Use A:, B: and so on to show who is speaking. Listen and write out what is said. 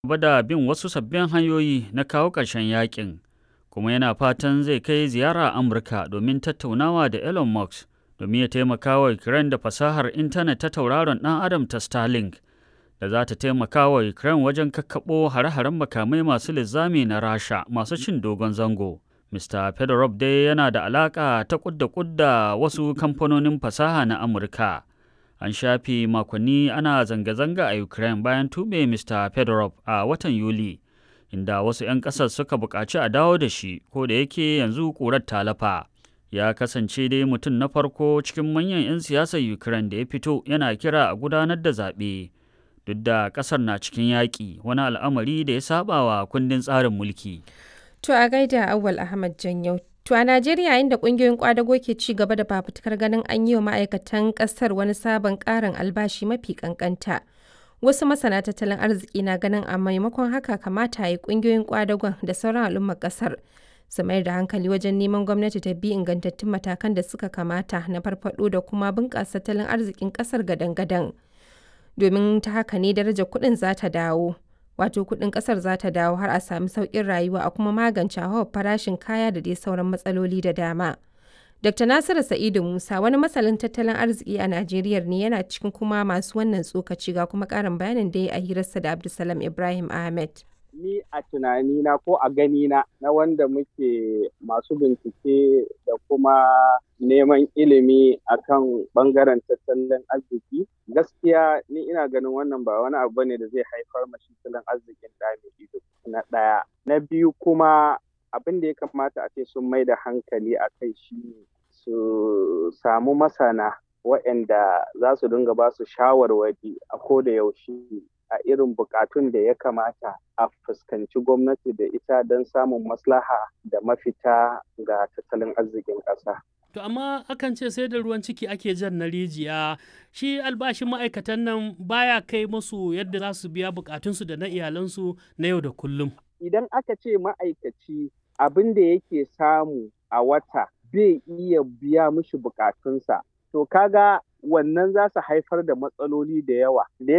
A: gaba da bin wasu sabbin hanyoyi na kawo ƙarshen yakin, kuma yana fatan zai kai ziyara Amurka domin tattaunawa da Elon Musk domin ya taimaka wa Ukraine da fasahar intanet ta tauraron ɗan Adam ta Starlink da za ta taimaka wa Ukraine wajen kakkaɓo hare-haren makamai masu linzami na Rasha masu cin dogon zango. Mr. Fedorov dai yana da alaƙa ta kudda kudda wasu kamfanonin fasaha na Amurka. An shafe makonni ana zanga-zanga a Ukraine bayan tube Mr. Fedorov a watan Yuli, inda wasu 'yan ƙasar suka buƙaci a dawo da shi, ko da yake yanzu ƙurar talafa. Ya kasance dai mutum na farko cikin manyan 'yan siyasar Ukraine da ya fito yana kira a gudanar da zaɓe. Duk da ƙasar na cikin yaƙi, wani al'amari da ya saba wa kundin tsarin mulki.
B: To a gaida Awwal Ahmad Janyau. To a Najeriya inda kungiyoyin kwadago ke ci gaba da fafutukar ganin an yi wa ma'aikatan kasar wani sabon karin albashi mafi kankanta. Wasu masana tattalin arziki na ganin a maimakon haka kamata yi kungiyoyin kwadagon da sauran al'ummar kasar su mayar da hankali wajen neman gwamnati ta bi ingantattun matakan da suka kamata na farfado da kuma bunƙasa tattalin arzikin kasar gadan-gadan. Domin ta haka ne darajar kuɗin za ta dawo. wato kudin kasar za ta dawo har a sami sauƙin rayuwa a kuma magance hawa farashin kaya da dai sauran matsaloli da dama. Dr. Nasiru Sa'idu Musa wani masalin tattalin arziki a Najeriya ne yana cikin kuma masu wannan tsokaci ga kuma ƙarin bayanin da ya a hirarsa da Abdulsalam Ibrahim Ahmed.
C: Ni a tunanina ko a ganina na wanda muke masu bincike da kuma neman ilimi akan bangaren tattalin arziki gaskiya ni ina ganin wannan ba wani abu ne da zai haifar ma tattalin arzikin da ido na ɗaya na biyu kuma abin da ya kamata a ce sun mai da hankali a kai shi su samu masana waɗanda za su dinga ba su shawarwari a ko da yaushe a irin bukatun da ya kamata a fuskanci gwamnati da ita don samun maslaha da mafita ga tattalin arzikin ƙasa.
D: To amma akan ce sai da ruwan ciki ake jan na rijiya shi albashin ma'aikatan nan baya kai musu yadda za su biya bukatunsu da na iyalansu na yau da kullum.
C: Idan aka ce ma'aikaci abin da yake samu a wata bai iya biya mishi bukatunsa, to kaga wannan za su haifar da matsaloli da yawa da